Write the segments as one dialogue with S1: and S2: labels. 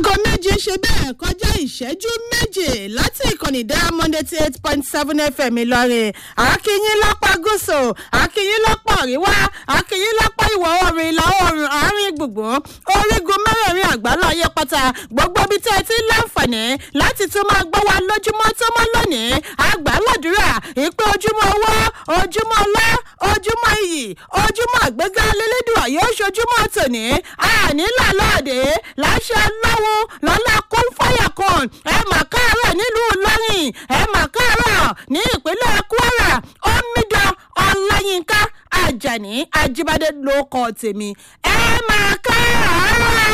S1: aago méje ṣe bẹ́ẹ̀ kọjá ìṣẹ́jú méje láti ìkànnì diamond eighty eight point seven fm ìlọrin akínyín lápá gúúsù akínyín lápá àríwá akínyín lápá ìwọ̀ oòrùn ìlà oòrùn àárín gbùngbùn orígun mẹ́rẹ̀ẹ̀rin àgbálá ayé pátá gbogbo ibi tẹ́ ẹ ti ń láǹfààní láti tún máa gbọ́ wa lójúmọ́ tó mọ́ lónìí àgbàládùúrà ìpè ojúmọ́ owó ojúmọ́ ọlá ojúmọ́ iyì ojúmọ́ àgbéga lélẹ́dùà yóò ṣojúmọ́ tòní àní làlọ́ọ̀dẹ́ láṣẹ lọ́wọ́ lọ́lá kún fáyà kan ẹ mà káàárọ̀ nílùú lọ́rìn ẹ mà káàárọ̀ ní ìpínlẹ̀ kwara omidan ọláyínká ajani ajibade ló kọ́ tèmi ẹ mà káàárọ̀.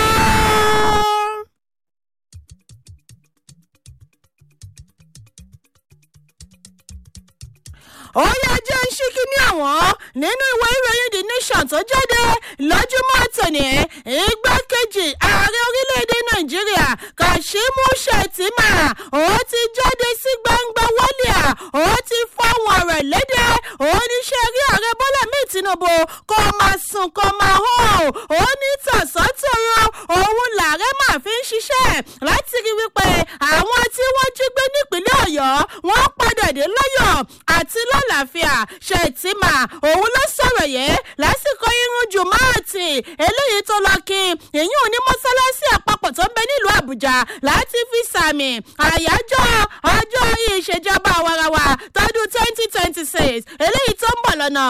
S1: ó yẹ jẹ́ ń ṣíkí ní àwọn nínú ìwé ìròyìn the nation tó jáde lọ́júmọ́ tòní igbákejì ààrẹ orílẹ̀-èdè nàìjíríà kashimu shettima ó ti jáde sí gbangba wọ́líà ó ti fọ́wọ́n ọ̀rọ̀ léde oníṣẹ́ rí ààrẹ bọ́lá mi tinubu kó máa sùn kó máa hó ó ní tọ̀sán-tòrò òun làárẹ̀ máa fi ń ṣiṣẹ́ láti rí wípé àwọn tí wọ́n jí gbé nípínlẹ̀ ọ̀yọ́ wọ́n padà dé lọ́yọ̀ àti lọ́làáfíà ṣètìmà òun ló sọ̀rọ̀ yẹn lásìkò irun jùmọ́ọ̀tì eléyìí tó lọ kí ìyún ní mọ́sálásí àpapọ̀ tó ń bẹ nílùú àbújá láti fi sàmì àyájọ́ ọjọ́ ìṣèjọba àwarawa tọdún twenty twenty six eléyìí tó ń bọ̀ lọ́nà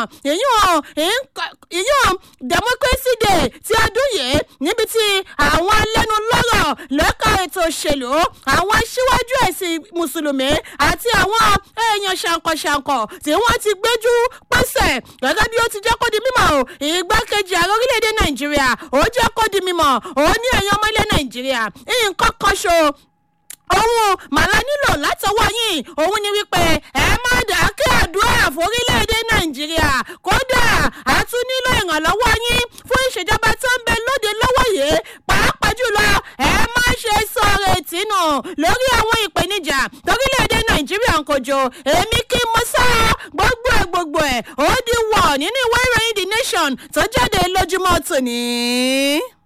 S1: ìyún democracy day ti ọdún yìí níbi tí àwọn alẹ́nulọ́rọ̀ lẹ́ka ètò òṣèlú àwọn aṣíwájú ẹ̀sìn mùsùlùmí àti àwọn èèyàn ṣàǹkọ̀ṣàǹkọ̀ tí wọ́n ti gbẹ́jú pẹ́sẹ̀ gẹ́gẹ́ bí ó ti jẹ́ kó di mímọ̀ o ìgbákejì ààrẹ orílẹ̀-èdè nàìjíríà ó jẹ́ kó di mímọ̀ ó ní ẹ̀yàn ọmọ ilẹ̀ nàìjíríà nǹkan kan ṣo òun màlá nílò látọwọ́ yín òun ni wípé ẹ má dákẹ́ àdúrà forílẹ̀-èdè nàìjíríà kódà a tún nílò ìrànlọ́wọ́ yín fún ìṣèjọba tó ń bẹ lóde lọ́wọ́ yìí pàápàá jùlọ ẹ má ṣe sọ̀rọ̀ ìtìnù lórí àwọn ìpèníjà torílẹ̀-èdè nàìjíríà ń kojú èmi kí mo sá gbogbo ẹ̀ gbogbo ẹ̀ ó di wọ̀ nínú ìwé ìròyìn the nation tó jáde lójúmọ́ tòní.